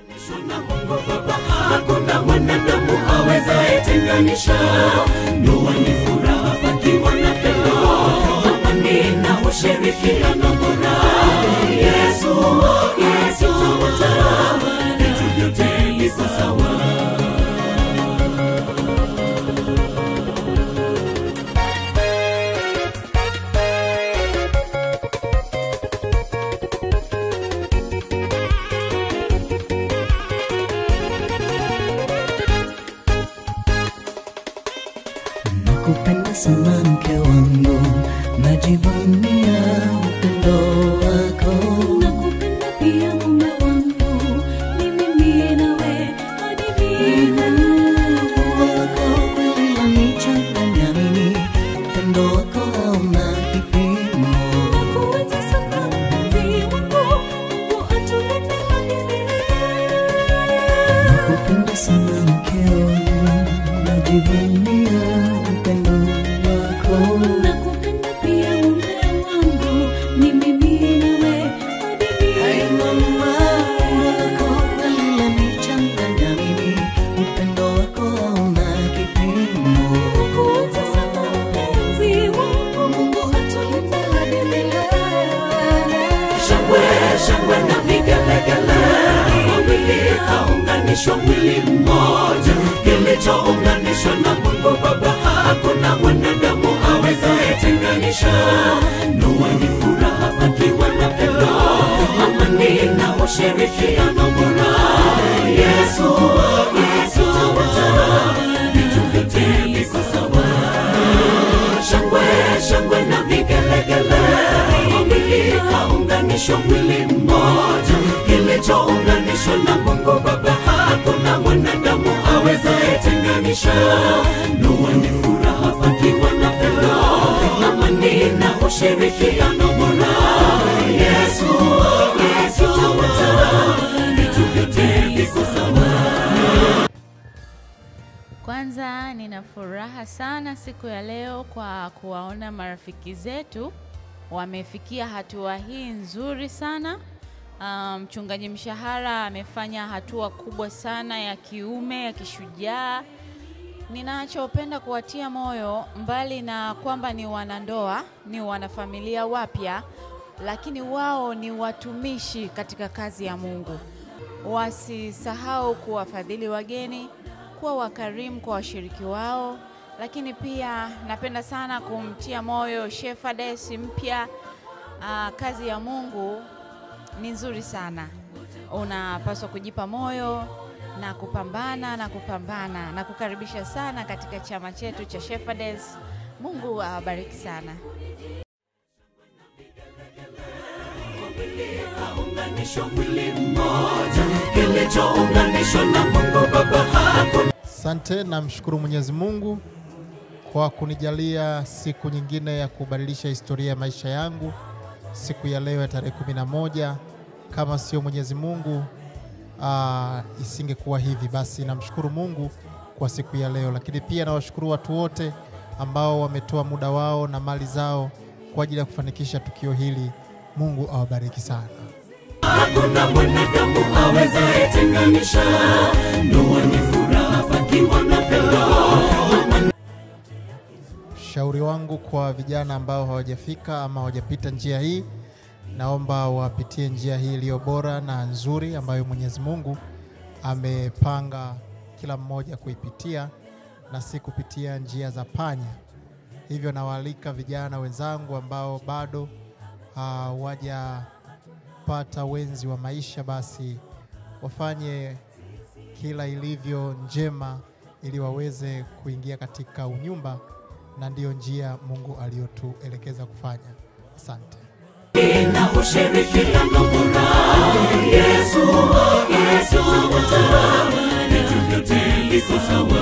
na Mungu Baba, hakuna mwanadamu awezaye tenganisha. Ndoa ni furaha pakiwa na pendo, amani na ushirikiano bora. Yesu, Yesu tawala, vitu vyote viko sawa. Nakupenda sana mke wangu, najivunia upendo wako. Nakupenda pia mume wangu, ni mimi nawe hadi milele. Wako kweli wanichanganya mimi, upendo wako hauna kipimo. Nakuenzi sana mpenzi wangu, Mungu atulinde hadi milele. Nakupenda sana mke wangu, najivunia upendo wako. Nakupenda pia mume wangu, ni mimi nawe hadi Ay, milele. mama, wako kweli wanichanganya mimi, upendo wako hauna kipimo. Nakuenzi sana mpenzi wangu, Mungu atulinde hadi milele. Shangwe, shangwe na vigelegele, wawili kaunganishwa mwili mmoja, kilichounganishwa na Mungu Baba, hakuna mwanadamu awezaye tenganisha. Ndoa ni furaha pakiwa na pendo, amani na ushirikiano bora. Yesu, Yesu tawala, vitu vyote viko sawa shangwe shangwe na vigelegele wawili kaunganishwa mwili mmoja kilichounganishwa na mungu baba hakuna mwanadamu awezaye tenganisha ndoa ni furaha pakiwa na pendo amani na ushirikiano bora yesu yesu tawala vitu vyote viko sawa Kwanza nina furaha sana siku ya leo kwa kuwaona marafiki zetu wamefikia hatua hii nzuri sana. Ah, Mchungaji Mshahara amefanya hatua kubwa sana ya kiume ya kishujaa. Ninachopenda kuwatia moyo, mbali na kwamba ni wanandoa, ni wanafamilia wapya, lakini wao ni watumishi katika kazi ya Mungu. Wasisahau kuwafadhili wageni, kuwa wakarimu kwa washiriki wao, lakini pia napenda sana kumtia moyo Shepherdess mpya. Ah, kazi ya Mungu ni nzuri sana, unapaswa kujipa moyo na kupambana na kupambana na kukaribisha sana katika chama chetu cha Shepherdess. Mungu awabariki sana. kaunganishwa mwili mmoja kilichounganishwa na mungu baba hakuna Asante, namshukuru Mwenyezi Mungu kwa kunijalia siku nyingine ya kubadilisha historia ya maisha yangu, siku ya leo ya tarehe kumi na moja. Kama sio Mwenyezi Mungu aa, isingekuwa hivi. Basi namshukuru Mungu kwa siku ya leo, lakini pia nawashukuru watu wote ambao wametoa muda wao na mali zao kwa ajili ya kufanikisha tukio hili. Mungu awabariki sana. hakuna mwanadamu awezaye tenganisha ndoa ni furaha pakiwa na pendo Ushauri wangu kwa vijana ambao hawajafika ama hawajapita njia hii, naomba wapitie njia hii iliyo bora na nzuri ambayo Mwenyezi Mungu amepanga kila mmoja kuipitia na si kupitia njia za panya. Hivyo nawaalika vijana wenzangu ambao bado hawajapata wenzi wa maisha, basi wafanye kila ilivyo njema ili waweze kuingia katika unyumba, na ndiyo njia Mungu aliyotuelekeza kufanya. Asante. na ushirikiano bora yesu yesu tawala vitu vyote viko sawa